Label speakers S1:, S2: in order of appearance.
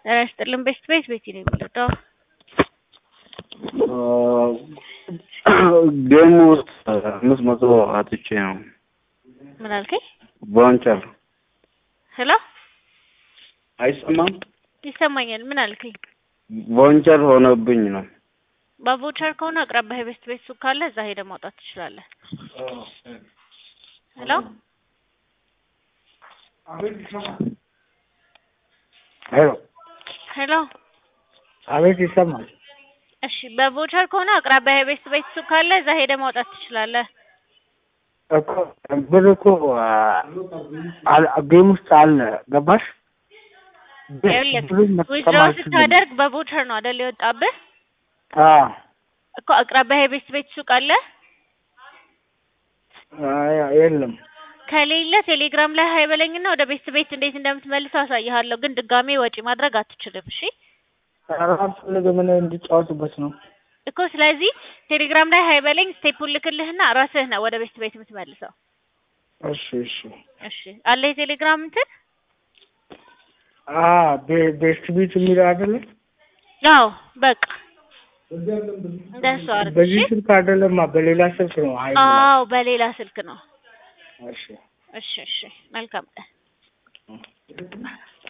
S1: ጤና ይስጥልን ቤስት ቤት ቤቲ ነው የሚለው
S2: ጌም ውስጥ አምስት መቶ አጥቼ ነው።
S1: ምን አልከኝ?
S2: ቫውቸር
S1: ሄሎ
S2: አይሰማም።
S1: ይሰማኛል። ምን አልከኝ?
S2: ቫውቸር ሆነብኝ ነው።
S1: በቮቸር ከሆነ አቅራቢያ የቤስት ቤት ሱቅ ካለ እዛ ሄደህ ማውጣት ትችላለህ። ሄሎ
S3: ሄሎ
S1: ሄሎ
S3: አቤት፣ ይሰማል።
S1: እሺ በቮቸር ከሆነ አቅራቢያ የቤስት ቤት ሱቅ ካለ እዛ ሄደህ ማውጣት ትችላለህ።
S3: እኮ ብር እኮ አል- ጌም ውስጥ አለ። ገባሽ? ብሩን መጠቀም
S1: ዊዝድሮው
S3: አልችልም።
S1: ስታደርግ በቮቸር ነው አይደል የወጣብህ?
S3: አዎ።
S1: እኮ አቅራቢያ የቤስት ቤት ሱቅ አለ።
S3: አይ፣ የለም።
S1: ከሌለ ቴሌግራም ላይ ሀይ በለኝና ወደ ቤስት ቤት እንዴት እንደምትመልስ አሳይሃለሁ። ግን ድጋሜ ወጪ ማድረግ አትችልም። እሺ
S3: ኧረ አልፈልግም። እኔ እንዲጫወቱበት ነው።
S1: እኮ ስለዚህ ቴሌግራም ላይ ሀይ በለኝ፣ ስቴፑን ልክልህና ራስህ ነው ወደ ቤስት ቤት የምትመልሰው።
S3: እሺ፣ እሺ።
S1: እሺ አለ የቴሌግራም እንትን
S3: አ ቤ- ቤስት ቤት የሚለው አይደለ?
S1: አዎ በቃ እንደሱ አድርግ።
S3: በዚህ
S1: እሺ
S3: ስልክ አይደለማ፣ በሌላ ስልክ ነው። አይ
S1: አዎ በሌላ ስልክ ነው።
S3: እሺ
S1: እሺ እሺ መልካም ቀን